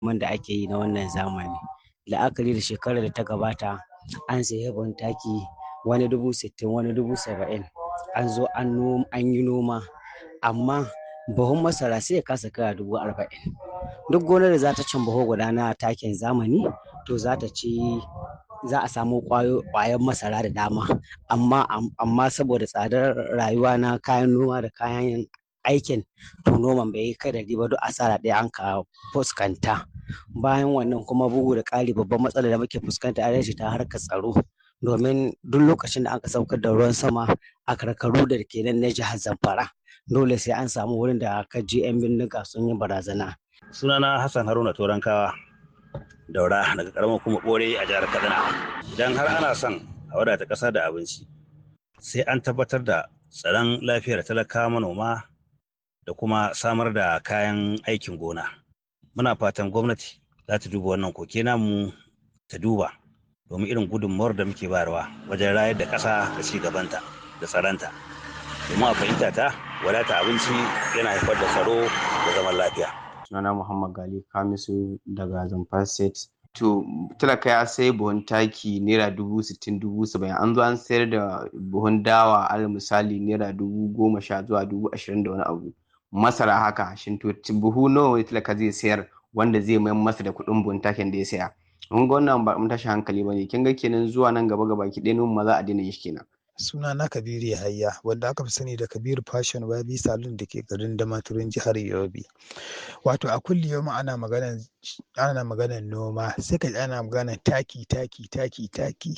da ake yi na wannan zamani. La'akari da shekarar da ta gabata an sayi buhun taki wani dubu sittin wani dubu saba'in an zo an yi noma amma buhun masara sai ya kasa kaiwa dubu arba'in. Duk gonar da za ta cin buhu guda na takin zamani to za ta ci za a samu ƙwayar masara da dama amma amma saboda tsadar rayuwa na kayan noma da kayan aikin to noman bai yi kadari ba duk asara ɗaya an ka fuskanta. Bayan wannan kuma bugu da ƙari babban matsalar da muke fuskanta ita ce ta harkar tsaro. Domin duk lokacin da aka saukar da ruwan sama a karkaru da ke nan na jihar Zamfara dole sai an samu wurin da ka je 'yan bindiga sun yi barazana. Sunana Hassan Haruna Torankawa daura daga karamar kuma ɓore a jihar Kaduna. Idan har ana son a wadata ƙasa da abinci sai an tabbatar da tsaron lafiyar talakawa manoma da kuma samar da kayan aikin gona. Muna fatan gwamnati za ta duba wannan koke namu ta duba domin irin gudunmawar da muke bayarwa wajen rayar da ƙasa da ci gabanta da tsaronta. Domin a fahimta ta wadata abinci yana haifar da tsaro da zaman lafiya. Sunana Muhammad Gali Kamisu daga Zamfara State. To talaka ya sai buhun taki naira dubu sittin dubu saba'in an zo an sayar da buhun dawa alal misali naira dubu goma sha zuwa dubu ashirin da wani abu. Masara haka shin to buhu nawa ne talaka zai sayar wanda zai mayar masa da kuɗin buhun takin da ya saya. Mun ga wannan ba mun tashi hankali ba ne kin ga kenan zuwa nan gaba gaba ki ɗaya ma za a daina yin shi kenan. suna na kabiru yahaya wanda aka fi sani da kabiru fashion wabi salon da ke garin damaturin jihar yobe wato a kulli yau ana maganan ana maganan noma sai ka ana maganan taki taki taki taki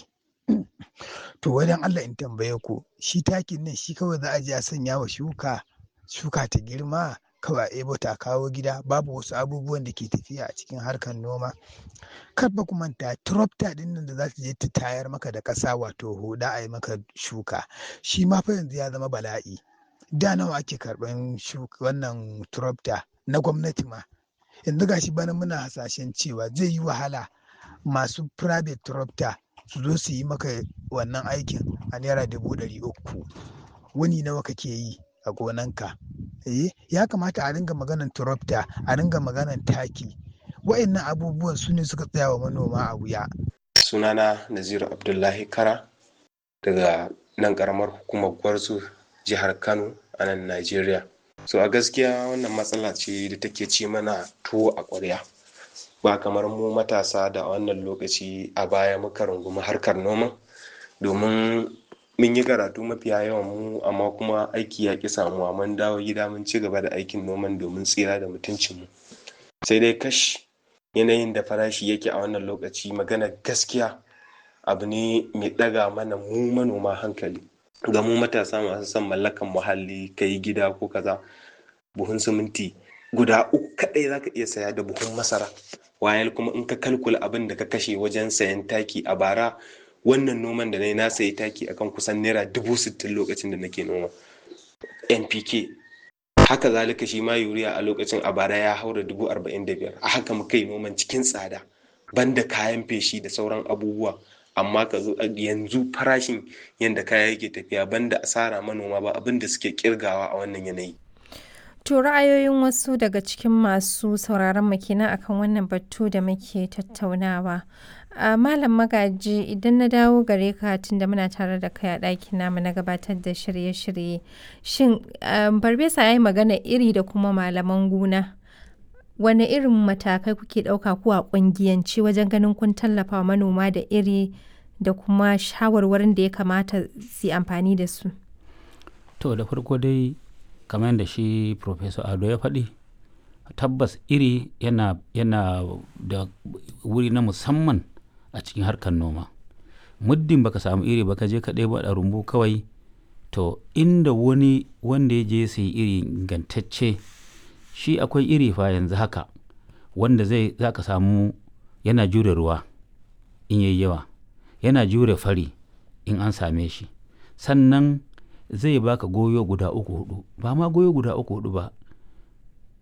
to wajen allah in tambaye ku shi takin nan shi kawai za a je a sanya wa shuka shuka ta girma kawai a ebo ta kawo gida babu wasu abubuwan da ke tafiya a cikin harkar noma kar ba ku manta tractor din nan da za ta je ta tayar maka da ƙasa wato huda a yi maka shuka shi ma fa yanzu ya zama bala'i da nawa ake karɓan wannan tractor na gwamnati ma yanzu gashi bana muna hasashen cewa zai yi wahala masu private tractor su zo su yi maka wannan aikin a naira dubu ɗari uku wani nawa kake yi a gonanka eh ya kamata a ringa maganan tractor a ringa maganan taki wa'annan abubuwan su ne suka tsaya wa manoma a wuya sunana naziru abdullahi kara daga nan karamar hukumar gwarzo jihar kano a nan najeriya so a gaskiya wannan matsala ce da take ci mana tuwo a ƙwarya ba kamar mu matasa da wannan lokaci a baya muka rungumi harkar noma domin mun yi karatu mafiya yawan mu amma kuma aiki ya ƙi samuwa mun dawo gida mun ci gaba da aikin noman domin tsira da mutuncinmu sai dai kash yanayin da farashi yake a wannan lokaci magana gaskiya abu ne mai ɗaga mana mu manoma hankali ga mu matasa masu son mallakan muhalli ka yi gida ko kaza buhun siminti guda uku kaɗai za ka iya saya da buhun masara wayal kuma in ka kalkula abin da ka kashe wajen sayan taki a bara wannan noman da na yi na sayi taki akan kusan naira dubu sittin lokacin da nake noma npk haka zalika shi ma yuriya a lokacin a bara ya haura dubu arba'in da biyar a haka muka yi noman cikin tsada banda kayan feshi da sauran abubuwa amma ka zo yanzu farashin yadda kaya yake tafiya banda asara manoma ba abin da suke kirgawa a wannan yanayi To ra'ayoyin wasu daga cikin masu sauraron mu kenan akan wannan batu da muke tattaunawa. a malam magaji idan na dawo gare ka tunda muna tare da kai a ɗakin namu na gabatar da shirye-shirye shin barbesa ya yi magana iri da kuma malaman gona wane irin matakai kuke ɗauka ko a ƙungiyance wajen ganin kun tallafa wa manoma da iri da kuma shawarwarin da ya kamata su amfani da su to da farko dai kamar yadda shi professor ado ya faɗi tabbas iri yana, yana da wuri na musamman a cikin harkar noma muddin baka samu iri baka je ka ɗebo a rumbu kawai to inda wani wanda ya je sai iri ingantacce shi akwai iri fa yanzu haka wanda zai za ka samu yana jure ruwa in yayi yawa yana jure fari in an same shi sannan zai baka goyo guda uku hudu ba ma goyo guda uku hudu ba